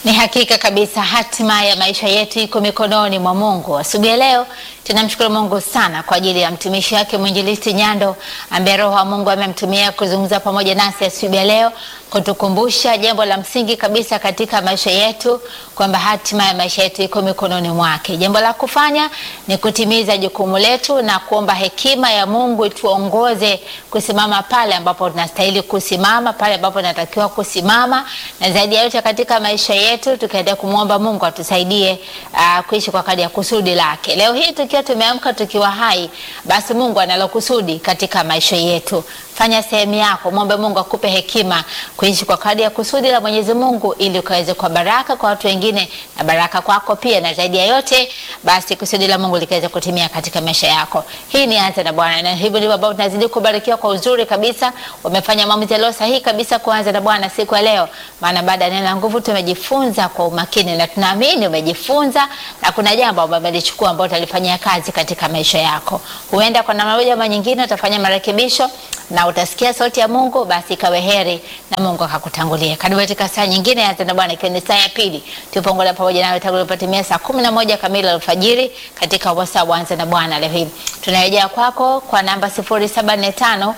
Ni hakika kabisa hatima ya maisha yetu iko mikononi mwa Mungu. Asubuhi ya leo tunamshukuru Mungu sana kwa ajili ya mtumishi wake mwinjilisti Nyando ambaye Roho wa Mungu amemtumia kuzungumza pamoja nasi asubuhi ya leo, kutukumbusha jambo la msingi kabisa katika maisha yetu kwamba hatima ya maisha yetu iko mikononi mwake. Jambo la kufanya ni kutimiza jukumu letu na kuomba hekima ya Mungu tuongoze kusimama pale ambapo tunastahili kusimama, pale ambapo tunatakiwa kusimama, na zaidi ya yote katika maisha yetu tukaendelea kumwomba Mungu atusaidie uh, kuishi kwa kadri ya kusudi lake. Leo hii tukiwa tumeamka tukiwa hai, basi Mungu analo kusudi katika maisha yetu. Fanya sehemu yako, mwombe Mungu akupe hekima kuishi kwa kadri ya kusudi la Mwenyezi Mungu, ili ukaweze kwa baraka kwa watu wengine na baraka kwako pia, na zaidi ya yote basi kusudi la Mungu likaweze kutimia katika maisha yako. Hii ni Anza na Bwana, na hivyo ndivyo ambavyo tunazidi kubarikiwa kwa uzuri kabisa. Umefanya maamuzi yaliyo sahihi kabisa kuanza na Bwana siku ya leo, maana baada ya neno la nguvu tumejifunza kwa umakini na tunaamini umejifunza na kuna jambo ambalo umelichukua ambalo utalifanyia kazi katika maisha yako. Huenda kwa namna moja ama nyingine utafanya marekebisho na utasikia sauti ya Mungu, basi ikawe heri na Mungu akakutangulia. Karibu katika saa nyingine ya Tena Bwana, ikiwa ni saa ya pili, tupongola pamoja nawe tangu ilipotimia saa kumi na moja kamili alfajiri katika wasaa wa Anza na Bwana. Leo hii tunarejea kwako kwa namba 0745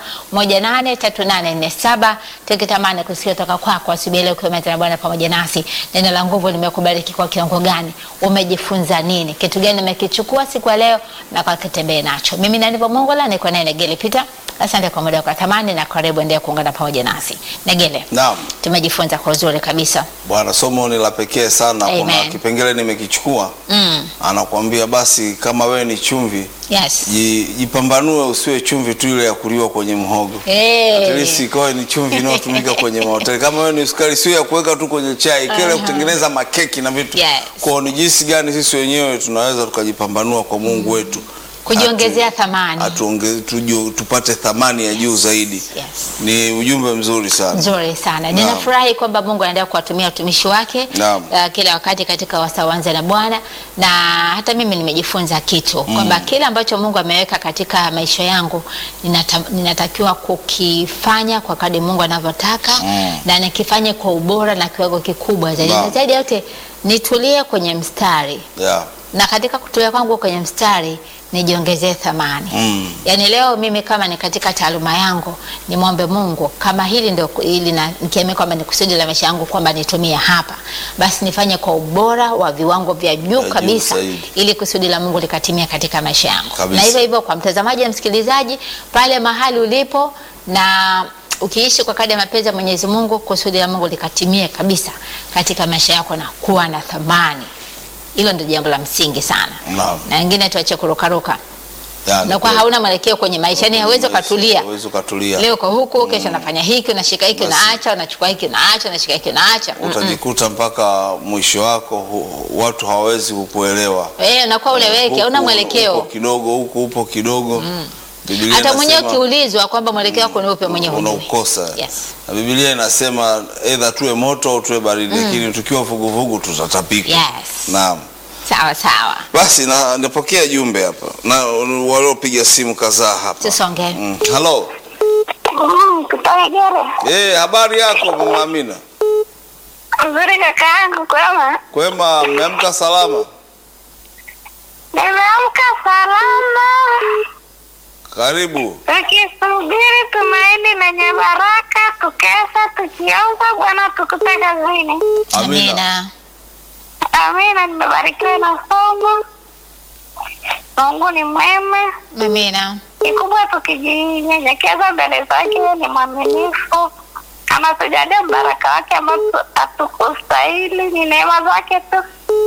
183847 tukitamani kusikia toka kwako asubuhi leo, ukiwa Anza na Bwana pamoja nasi. Neno la nguvu limekubariki kwa kiwango gani? Umejifunza nini? Kitu gani umekichukua siku ya leo na kwa kitembee nacho? Mimi na ndivyo Mungu la niko naye Negele Peter. Asante kwa muda wako wa thamani na karibu endelea kuungana pamoja nasi. Negele. Naam. Tumejifunza kwa uzuri kabisa. Bwana, somo ni la pekee sana. Kuna Amen. kipengele nimekichukua, Mm. anakuambia basi, kama wewe ni chumvi Yes. ji- jipambanue, usiwe chumvi tu ile ya kuliwa kwenye mhogo. Hey. At least ikawe ni chumvi inayotumika kwenye mahoteli. Kama wewe ni sukari, sio ya kuweka tu kwenye chai, kile Aha. kutengeneza makeki na vitu. Yes. Kwa ni jinsi gani sisi wenyewe tunaweza tukajipambanua kwa Mungu wetu, Kujiongezea Atu- thamani. atuonge- tuju- tupate thamani ya juu zaidi. Yes. Ni ujumbe mzuri sana. Nzuri sana. Naam. Ninafurahi kwamba Mungu anaendelea kuwatumia watumishi wake Naam. uh, kila wakati katika wasaa wa Anza na Bwana, na hata mimi nimejifunza kitu kwamba kile ambacho Mungu ameweka katika maisha yangu ninata, ninatakiwa kukifanya kwa kadri Mungu anavyotaka Mm. na nikifanye kwa ubora na kiwango kikubwa zaidi, Naam. na zaidi ya yote nitulie kwenye mstari Yeah. na katika kutulia kwangu kwenye mstari nijiongezee thamani Mm. yaani leo mimi kama ni katika taaluma yangu nimwombe Mungu kama hili ndio ili na nikiamini kwamba ni kusudi la maisha yangu kwamba nitumie hapa basi nifanye kwa ubora wa viwango vya juu juu kabisa zaidi. ili kusudi la Mungu likatimia katika maisha yangu Kabisa. na hivyo hivyo kwa mtazamaji na msikilizaji pale mahali ulipo na ukiishi kwa kadri ya mapenzi ya Mwenyezi Mungu kusudi la Mungu likatimie kabisa katika maisha yako na kuwa na thamani hilo ndio jambo la msingi sana Naam. na wengine tuache kurukaruka Yeah, na kwa ni hauna mwelekeo kwenye maisha yani hauwezi ukatulia Hauwezi ukatulia. leo kwa huku kesho unafanya hiki unashika hiki Basi. unaacha unachukua hiki unaacha unashika hiki unaacha Mm-mm. utajikuta mpaka mwisho wako hu, watu hawawezi kukuelewa. eh unakuwa uleweki hauna Huku mwelekeo upo kidogo, huku upo kidogo. Biblia hata mwenyewe inasema ukiulizwa kwamba mwelekeo wako ni upe mwenyewe hujui. unaukosa. yes Na Biblia inasema aidha tuwe moto au tuwe baridi, lakini tukiwa vuguvugu tutatapika. yes Naam. sawa sawa Basi na napokea jumbe hapa na waliopiga simu kadhaa hapa. tusonge Mm. Hello. Mm, kutoka Gere. Eh, habari yako Mama Amina? Nzuri kaka yangu kwema. Kwema, mmeamka salama? Nimeamka salama. Karibu. Tukisubiri tumaini lenye baraka, tukesha tukiomba Bwana tukute kazini. Amina. amina Amina, nimebarikiwa na somo. Mungu ni mwema. amina Kikubwa tukijinyenyekeza mbele zake, ni mwaminifu. Kama tujalia baraka wake ambao hatukustahili, ni neema zake tu.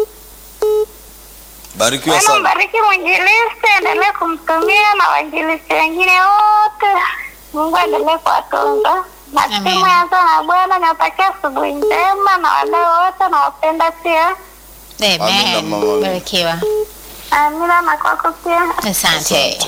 Barikiwa Bwana sana. mbariki mwinjilisti, endelee kumtumia na wainjilisti wengine wote. Mungu aendelee kuwatunza na Amen. timu ya Anza na Bwana. Niwatakia asubuhi njema na wadau wote, nawapenda pia. Amina, amen mama Amina. barikiwa Amina na kwako pia. asante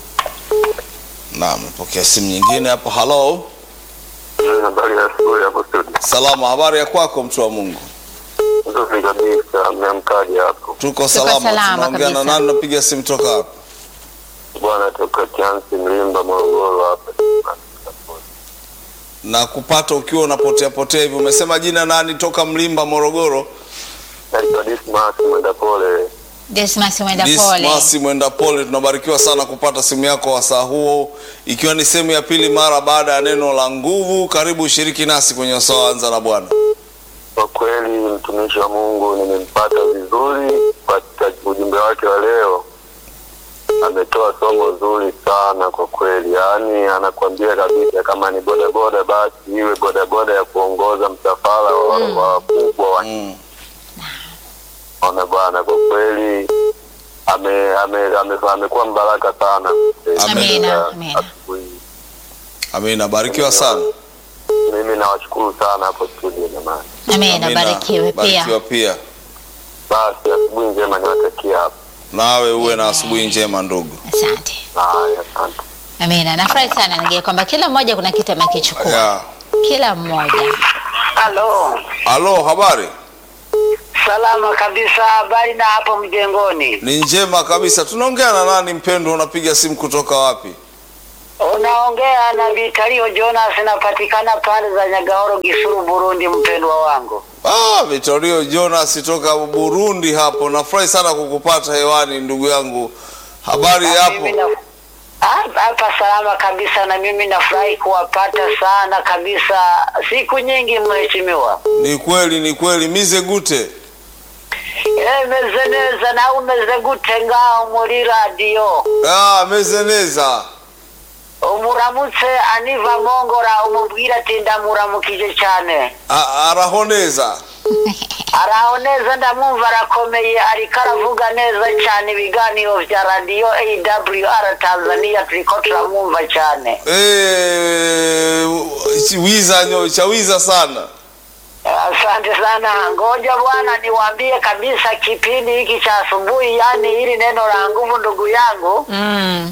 Naam, pokea simu nyingine hapo. Hello. Habari ya asubuhi hapo studio. Salama, habari ya kwako mtu wa Mungu? Nzuri kabisa, mmeamkaje hapo? Tuko salama. salama Tunaongea na kabisa. nani? Napiga simu toka hapa. Bwana toka Chansi Mlimba Morogoro hapa. na kupata ukiwa unapotea potea hivi. Umesema jina nani? Toka Mlimba, Morogoro. Naitwa Dismas Mwenda Pole. Dismas mwenda pole. Dismas Mwenda Pole, tunabarikiwa sana kupata simu yako wasaa huo, ikiwa ni sehemu ya pili mara baada ya neno la nguvu. Karibu ushiriki nasi kwenye wasaa wa anza na Bwana. Kwa kweli mtumishi wa Mungu nimempata vizuri katika ujumbe wake wa leo. Ametoa somo zuri sana kwa kweli, yaani anakuambia kabisa kama ni bodaboda basi iwe bodaboda ya kuongoza msafara wa wakubwa wa Mm. ona bwana, kwa kweli ame- ame- ame- amekuwa mbaraka sana. Amina, amina. Asubuhi. Amina, barikiwa sana. Mimi nawashukuru sana hapo studio jamani. Amina, Amina, barikiwe barikiwa pia. pia. Basi asubuhi njema niwatakia hapo. Nawe uwe na asubuhi njema ndugu. Asante. Haya, asante. Amina, nafurahi sana nige kwamba kila mmoja kuna kitu amekichukua, Ya. kila mmoja. Halo, Halo, habari? salama kabisa. Habari na hapo mjengoni? Ni njema kabisa. Tunaongea na nani mpendwa? Unapiga simu kutoka wapi? Unaongea na Vitalio Jonas, napatikana pale za Nyagahoro, Gisuru, Burundi. Mpendwa wangu, Ah, Vitorio Jonas toka Burundi hapo. Nafurahi sana kukupata hewani ndugu yangu. Habari mimi hapo? na- Ah, hapa salama kabisa, na mimi nafurahi kuwapata sana kabisa. Siku nyingi mheshimiwa. Ni kweli, ni kweli. Mize gute. Eh, meze neza nawe umeze gute ngaho muri radiyo Ah, meze neza. umuramutse aniva mongora umubwira ati ndamuramukije cyane A- araho neza. araho neza ndamwumva arakomeye ariko aravuga neza cyane ibiganiro bya radiyo awr tanzania turiko turamwumva cyane Eh, wiza nyo, chawiza sana. asante sana ngoja bwana niwaambie kabisa kipindi hiki cha asubuhi yani hili neno la nguvu ndugu yangu Mm.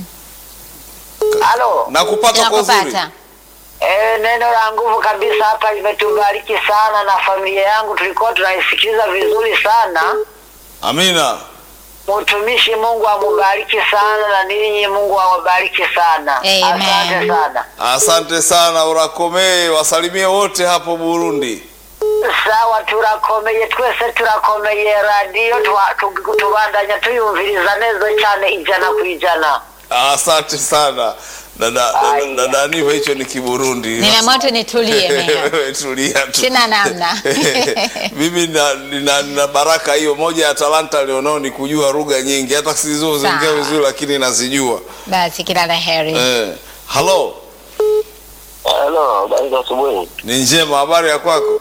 halo Nakupata kwa uzuri. Nakupata. E, neno la nguvu kabisa hapa limetubariki sana na familia yangu tulikuwa tunaisikiliza vizuri sana Amina. mtumishi mungu amubariki sana na ninyi mungu awabariki sana Amen. asante sana Asante sana urakomee, wasalimie wote hapo Burundi. sawa turakomeye twese turakomeye radiyo twa- tu- tubandanya tuyumviriza neza cyane ijana ku ijana Asante sana. Dada dada, Aya. dada Niva hicho ni Kiburundi. Nimeamua tu nitulie mimi. Wewe tulia tu. Sina namna. Mimi na, na, na baraka hiyo moja ya talanta alionao ni kujua lugha nyingi, hata sizizoziongea Sawa. vizuri, lakini nazijua. Basi kila la heri. Eh, halo, Halo, habari za asubuhi. ni njema. Habari ya kwako?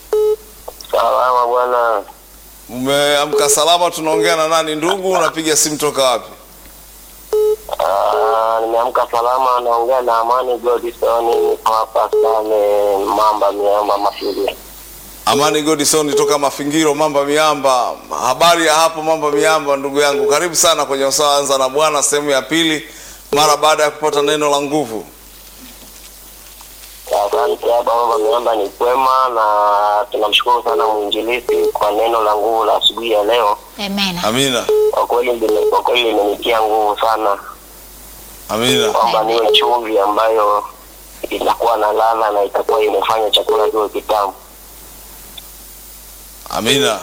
Salama bwana. Umeamka salama? Tunaongea na nani ndugu? Unapiga simu toka wapi? Ah, nimeamka salama, naongea na Amani Godison, niko hapa Same Mamba Miamba Mafili. Amani Godison toka Mafingiro, Mamba Miamba. Habari ya hapo Mamba Miamba, ndugu yangu, karibu sana kwenye usawa anza na Bwana sehemu ya pili, mara baada ya kupata neno la nguvu. Asante hapa Mamba Miamba ni kwema, na tunamshukuru sana mwinjilisti kwa neno la nguvu la asubuhi ya leo. Amen. Amina, Kwa kweli lime- kwa kweli limenitia nguvu sana amina, kwamba niwe chumvi ambayo itakuwa na ladha na itakuwa imefanya chakula kiwe kitamu. amina.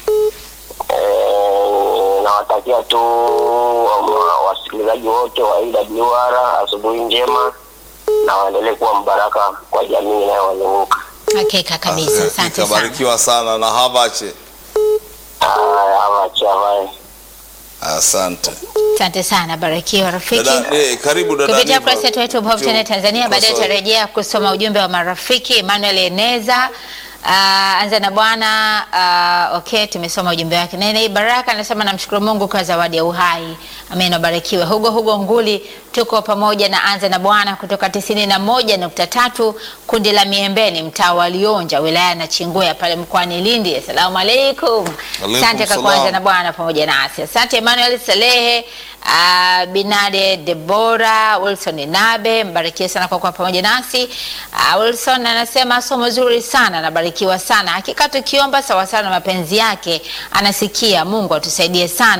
Eh, nawatakia tu um, wasikilizaji wote wa AWR asubuhi njema na waendelee kuwa mbaraka kwa jamii inayowazunguka. Hakika kabisa. Asante sana. Kabarikiwa sana na habache. Haya, awacha bye. Asante Asante sana. Barikiwa rafiki. dada, eh, karibu dada. kupitia Niva. kurasa yetu ya YouTube Hope Channel Tanzania. Baadaye Kosoe. tutarejea kusoma ujumbe wa marafiki. Emmanuel Eneza uh, anza na bwana uh, okay, tumesoma ujumbe wake. Nene Baraka anasema namshukuru Mungu kwa zawadi ya uhai. Amen, wabarikiwe. Hugo Hugo Nguli, tuko pamoja na anza na bwana kutoka tisini na moja nukta tatu kundi la Miembeni, mtaa wa Lionja, wilaya na Chinguya pale mkoani Lindi. Asalamu alaikum. Alaikum Asante kwa salam. kuanza na bwana pamoja nasi. Asante Emmanuel Salehe, uh, Binade Debora, Wilson Nabe, mbarikiwe sana kwa kuwa pamoja nasi. Uh, Wilson anasema somo zuri sana, nabarikiwa sana. Hakika tukiomba sawasawa na mapenzi yake anasikia. Mungu atusaidie sana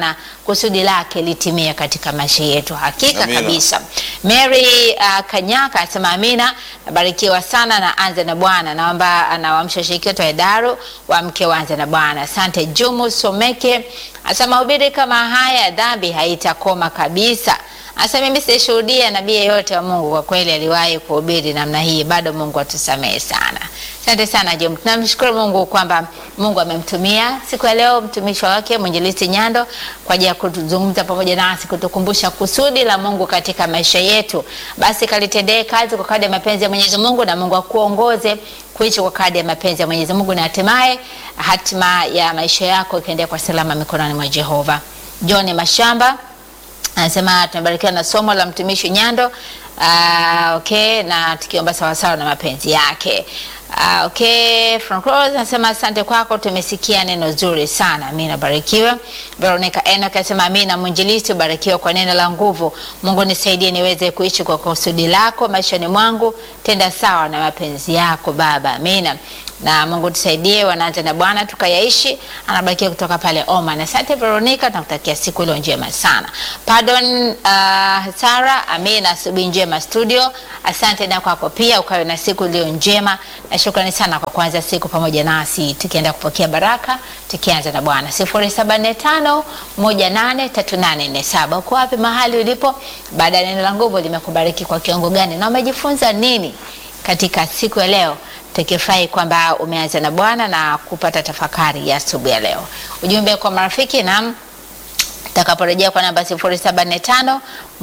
kusudi lake litimie katika maisha yetu. Hakika Amina. kabisa. Mary uh, Kanyaka anasema amina, nabarikiwa sana na anze na Bwana. Naomba anawaamsha washiriki wote wa Hedaru waamke waanze na Bwana. Asante. Jumu Someke anasema mahubiri kama haya, dhambi haitakoma kabisa. Asa mimi sishuhudia nabii yeyote wa Mungu kwa kweli aliwahi kuhubiri namna hii, bado Mungu atusamehe sana. Asante sana Jom, tunamshukuru Mungu kwamba Mungu amemtumia siku ya leo mtumishi wake mwinjilisti Nyando kwa ajili ya kuzungumza pamoja nasi, kutukumbusha kusudi la Mungu katika maisha yetu. Basi kalitendee kazi kwa kadri ya mapenzi ya Mwenyezi Mungu, na Mungu akuongoze kuishi kwa kadri ya mapenzi ya Mwenyezi Mungu, na hatimaye hatima ya maisha yako ikaendea kwa salama mikononi mwa Jehova. John Mashamba anasema tumebarikiwa na somo la mtumishi Nyando. Uh, okay, na tukiomba sawasawa na mapenzi yake. Uh, okay, Frank Rose anasema asante kwako, tumesikia neno zuri sana. Amina, barikiwe. Veronica Enoch anasema amina, mwinjilisti ubarikiwe kwa neno la nguvu. Mungu nisaidie niweze kuishi kwa kusudi lako maishani mwangu, tenda sawa na mapenzi yako Baba. Amina na Mungu tusaidie, wanaanza na Bwana tukayaishi. Anabarikiwa kutoka pale Oman. Asante Veronica, nakutakia siku iliyo njema sana. Pardon uh, Sara, amina, asubuhi njema studio. Asante na kwako pia, ukawe na siku iliyo njema, na shukrani sana kwa kuanza siku pamoja nasi, tukienda kupokea baraka, tukianza na Bwana. 0745 183847 uko wapi mahali ulipo? Baada ya neno la nguvu limekubariki kwa kiwango gani na umejifunza nini katika siku ya leo? tukifurahi kwamba umeanza na Bwana na kupata tafakari ya asubuhi ya leo. Ujumbe kwa marafiki na takaporejea kwa namba 0745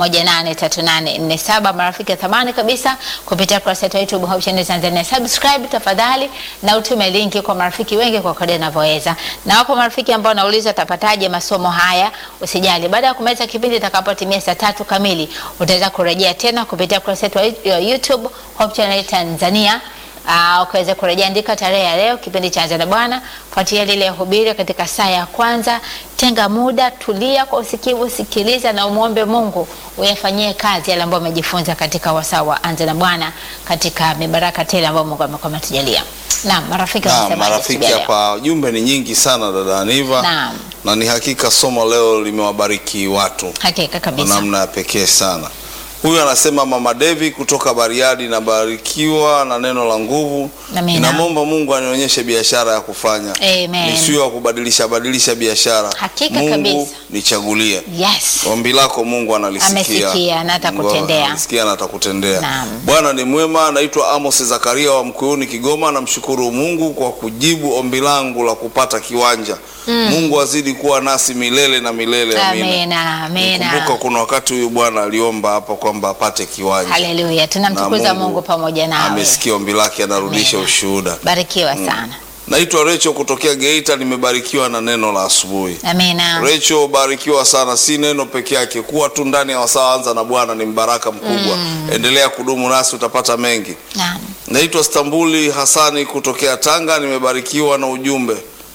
183847 marafiki wa thamani kabisa, kupitia kurasa yetu ya YouTube Hope Channel Tanzania. Subscribe tafadhali na utume linki kwa marafiki wengi kwa kadri unavyoweza. Na wapo marafiki ambao wanauliza utapataje masomo haya, usijali, baada ya kumaliza kipindi itakapotimia saa tatu kamili utaweza kurejea tena kupitia kurasa yetu ya YouTube Hope Channel Tanzania. Uh, ukaweza kurejea, andika tarehe ya leo, kipindi cha Anza na Bwana, fuatilia lile hubiri katika saa ya kwanza. Tenga muda, tulia kwa usikivu, sikiliza na umwombe Mungu uyafanyie kazi yale ambayo umejifunza katika wasaa wa Anza na Bwana, katika mibaraka tele ambayo Mungu amekuwa ametujalia. Naam, marafiki Na wanasemaje marafiki asubuhi ya leo? hapa, jumbe ni nyingi sana dada Aniva, Naam. na ni hakika somo leo limewabariki watu Hakika kwa kabisa. namna ya pekee sana. Huyu anasema Mama Devi kutoka Bariadi, nabarikiwa na neno la nguvu. Amina. Ninamwomba Mungu anionyeshe biashara ya kufanya, Amen. nisiwe wa kubadilisha badilisha biashara. Hakika Mungu kabisa. nichagulie. Yes. Ombi lako Mungu analisikia. Amesikia na atakutendea. Mungu analisikia na atakutendea. Naam. Bwana ni mwema. Naitwa Amos Zakaria wa Mkuyuni, Kigoma. Namshukuru Mungu kwa kujibu ombi langu la kupata kiwanja. Mungu azidi kuwa nasi milele na milele. Amina, amina. Kumbuka kuna wakati huyu bwana aliomba hapa kwamba apate kiwanja. Haleluya. Na Tunamtukuza Mungu pamoja nawe. amesikia ombi lake, anarudisha Amina. ushuhuda. Barikiwa sana. Naitwa Recho kutokea Geita, nimebarikiwa na neno la asubuhi. Amina. Recho, barikiwa sana, si neno peke yake, kuwa tu ndani ya wasaa anza na Bwana ni mbaraka mkubwa. Endelea kudumu nasi, utapata mengi. Naam. Naitwa Stambuli Hasani kutokea Tanga, nimebarikiwa na ujumbe.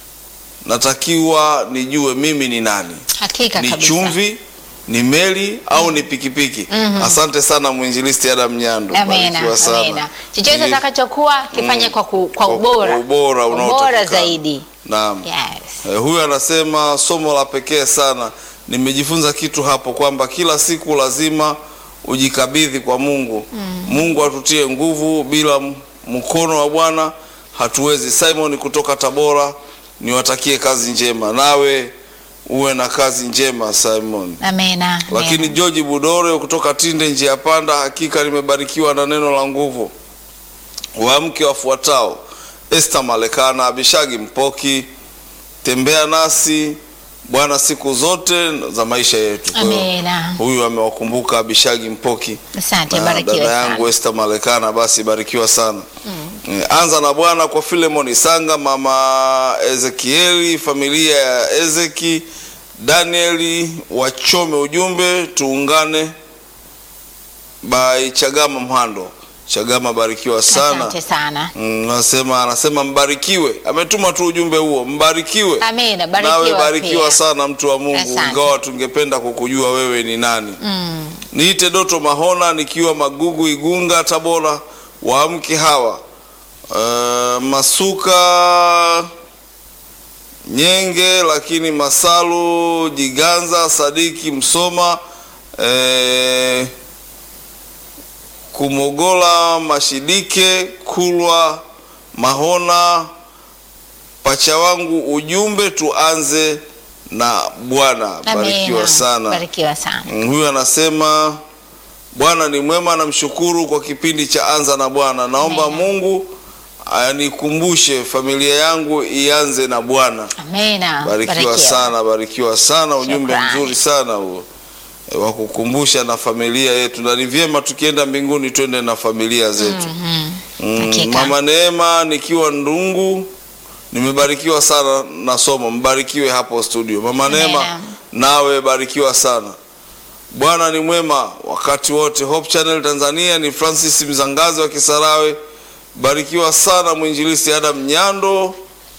Natakiwa nijue mimi ni nani, Hakika ni kabisa. chumvi, ni meli au ni pikipiki? Asante sana mwinjilisti Adam Nyando, Amina, barikiwa sana. amina. Chochote Ili- utakachokuwa kifanye kwa, ku, kwa kwa- ubora, kwa ubora Ubora unaotakikana. zaidi. Naam. Yes. Eh, huyu anasema somo la pekee sana. Nimejifunza kitu hapo kwamba kila siku lazima ujikabidhi kwa Mungu. Mungu atutie nguvu, bila m- mkono wa Bwana hatuwezi. Simon kutoka Tabora, niwatakie kazi njema. Nawe uwe na kazi njema Simon. Amina. Lakini amina. George Budore kutoka Tinde njia ya panda, hakika nimebarikiwa na neno la nguvu. Waamke wafuatao: Esther Malekana, Abishagi Mpoki, tembea nasi Bwana siku zote za maisha yetu. Kwa hiyo, Amina. Huyu amewakumbuka Abishagi Mpoki Asante, na barikiwa dada sana. yangu Esther Malekana, basi barikiwa sana. Eh, Anza na Bwana kwa Filemon Sanga, mama Ezekieli, familia ya Ezeki, Danieli wachome ujumbe, tuungane by Chagama Mhando. Chagama, barikiwa sana. Asante sana. Mm, Nasema anasema mbarikiwe, ametuma tu ujumbe huo, mbarikiwe. Amina, barikiwa Nawe barikiwa pia. sana mtu wa Mungu, Asante. ingawa tungependa kukujua wewe ni nani. Mm. Niite Doto Mahona nikiwa Magugu, Igunga, Tabora. Waamke hawa uh, Masuka Nyenge, lakini Masalu Jiganza, Sadiki Msoma, eh, Kumogola, Mashidike, Kulwa, Mahona, pacha wangu, ujumbe tuanze na Bwana. Barikiwa Amina. sana. Barikiwa sana. Mm, Huyu anasema Bwana ni mwema, namshukuru kwa kipindi cha Anza na Bwana. Naomba Amen. Mungu anikumbushe familia yangu ianze na Bwana. Amina. Barikiwa sana, barikiwa sana, ujumbe Shukrani. mzuri sana huo e, wa kukumbusha na familia yetu, na ni vyema tukienda mbinguni twende na familia zetu. Mhm. Mm, Hakika. Mama Neema nikiwa Ndungu, nimebarikiwa sana na somo. Mbarikiwe hapo studio. Mama Amen. Neema, nawe barikiwa sana. Bwana ni mwema wakati wote. Hope Channel Tanzania ni Francis Mzangazi wa Kisarawe. Barikiwa sana mwinjilisti Adam Nyando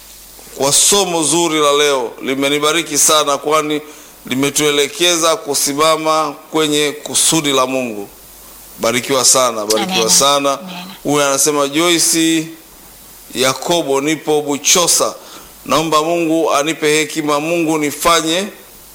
kwa somo zuri la leo, limenibariki sana, kwani limetuelekeza kusimama kwenye kusudi la Mungu. Barikiwa sana, barikiwa Amen. sana. Amen. Huyu anasema Joyce Yakobo, nipo Buchosa, naomba Mungu anipe hekima. Mungu nifanye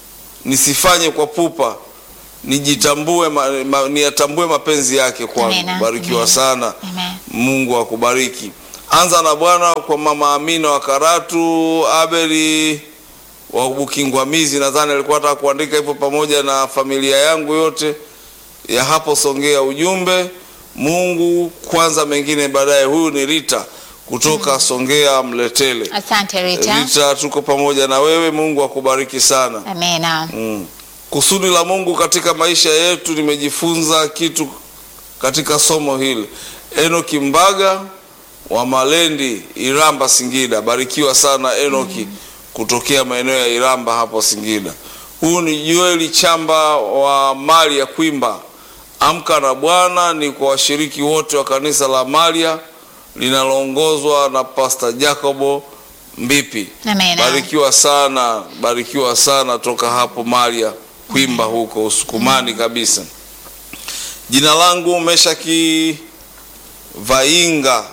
nisifanye kwa pupa, nijitambue ma, ma, niyatambue mapenzi yake kwangu. Amen. Barikiwa Amen. sana. Amen. Mungu akubariki. Anza na Bwana kwa mama Amina wa Karatu, Abeli wa Bukingwamizi, nadhani alikuwa hata kuandika hivyo, pamoja na familia yangu yote ya hapo Songea. Ujumbe Mungu kwanza, mengine baadaye. Huyu ni Rita kutoka Songea Mletele. Asante Rita. Rita, tuko pamoja na wewe. Mungu akubariki sana. Amina. Mm. Kusudi la Mungu katika maisha yetu, nimejifunza kitu katika somo hili. Enoki Mbaga wa Malendi, Iramba, Singida. Barikiwa sana Enoki kutokea maeneo ya Iramba hapo Singida. Huyu ni Joeli Chamba wa mali ya Kwimba. Amka na Bwana ni kwa washiriki wote wa kanisa la Malia linaloongozwa na Pastor Jacobo Mbipi. Amina. Barikiwa sana, barikiwa sana toka hapo Maria Kwimba huko Usukumani kabisa. Jina langu Meshaki Vainga.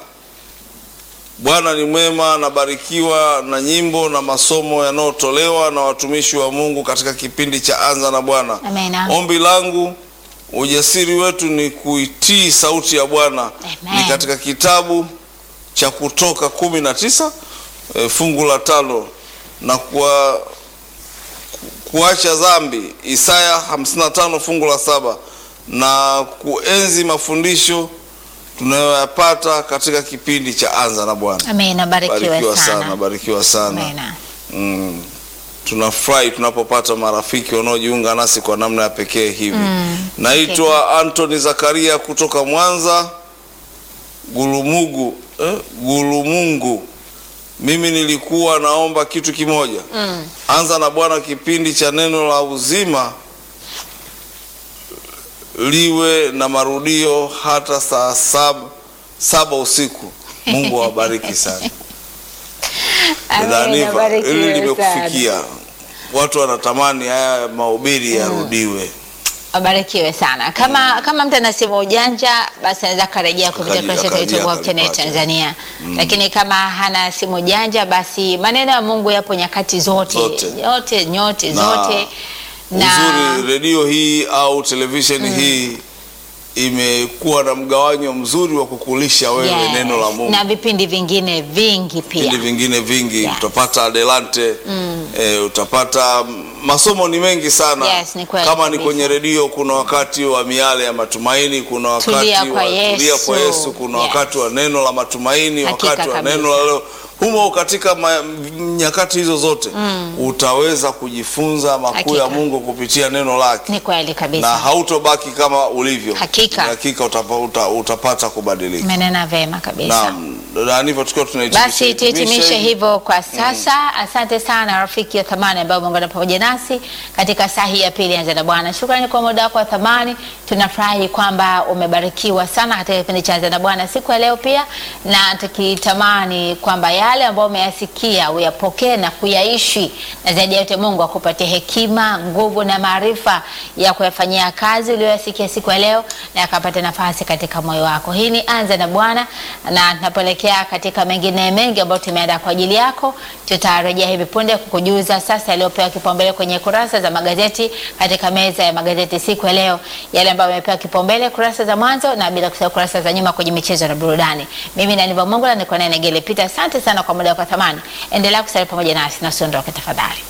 Bwana ni mwema, nabarikiwa na nyimbo na masomo yanayotolewa na watumishi wa Mungu katika kipindi cha Anza na Bwana. Amina. Ombi langu ujasiri wetu ni kuitii sauti ya Bwana. Amen. Ni katika kitabu cha Kutoka kumi na tisa e, fungu la tano na kwa kuacha dhambi Isaya 55 fungu la saba na kuenzi mafundisho tunayoyapata katika kipindi cha Anza na Bwana. Amina. Barikiwa Barikiwa sana, sana. barikiwa sana. Amina. Mm. Tunafurahi tunapopata marafiki wanaojiunga nasi kwa namna ya pekee hivi. Naitwa Anthony Zakaria kutoka Mwanza Gulumugu, eh, Gulumungu. Mimi nilikuwa naomba kitu kimoja. Anza na Bwana, kipindi cha neno la uzima liwe na marudio hata saa saba, saba usiku. Mungu awabariki sana. Amina. Dhaniva, Barikiwa hili sana. limekufikia. Watu wanatamani haya mahubiri yarudiwe. Abarikiwe sana. Kama kama mtu anasema ujanja, basi anaweza akarejea kupitia Akaji- kurasa yetu ya YouTube akarejea Hope Channel akalipata. Tanzania. Lakini kama hana simu janja, basi maneno ya Mungu yapo nyakati zote, Zote. yote nyote Na zote Uzuri redio hii au televisheni hii imekuwa na mgawanyo mzuri wa kukulisha wewe Yes. neno la Mungu. na vipindi vingine vingi pia. vipindi vingine vingi Yeah. utapata adelante eh, utapata masomo ni mengi sana Yes, ni kweli kama ni kabisa. kwenye redio kuna wakati wa miale ya matumaini kuna wakati Tulia wa kwa tulia kwa Yesu. Yesu kuna Yes. wakati wa neno la matumaini Hakika wakati wa kabisa. neno la leo humo katika ma, nyakati hizo zote utaweza kujifunza makuu Hakika. ya Mungu kupitia neno lake Ni kweli na kabisa. hautobaki kama ulivyo Hakika. hakika utapa, uta, utapata kubadilika Umenena vema kabisa. naam dada ndivyo tukiwa tunahitimisha Basi tuhitimishe hivyo kwa sasa. Asante sana rafiki wa thamani ambao umeungana pamoja nasi katika saa hii ya pili ya Anza na Bwana. Shukrani kwa muda wako wa thamani. Tunafurahi kwamba umebarikiwa sana katika kipindi cha Anza na Bwana siku ya leo pia, na tukitamani kwamba yale ambayo umeyasikia uyapokee na kuyaishi, na zaidi ya yote Mungu akupatie hekima, nguvu na maarifa ya kuyafanyia kazi uliyoyasikia siku ya leo, na akapate nafasi katika moyo wako. Hii ni Anza na Bwana na tunapoelekea kuelekea katika mengine mengi ambayo tumeandaa kwa ajili yako. Tutarejea hivi punde kukujuza sasa yaliyopewa kipaumbele kwenye kurasa za magazeti katika meza ya magazeti siku ya leo, yale ambayo yamepewa kipaumbele kurasa za mwanzo na bila kusahau kurasa za nyuma kwenye michezo na burudani. Mimi ni Aniva Mongola, niko naye Negele Peter. Asante sana kwa muda wako wa thamani. Endelea kusalia pamoja nasi na usiondoke tafadhali.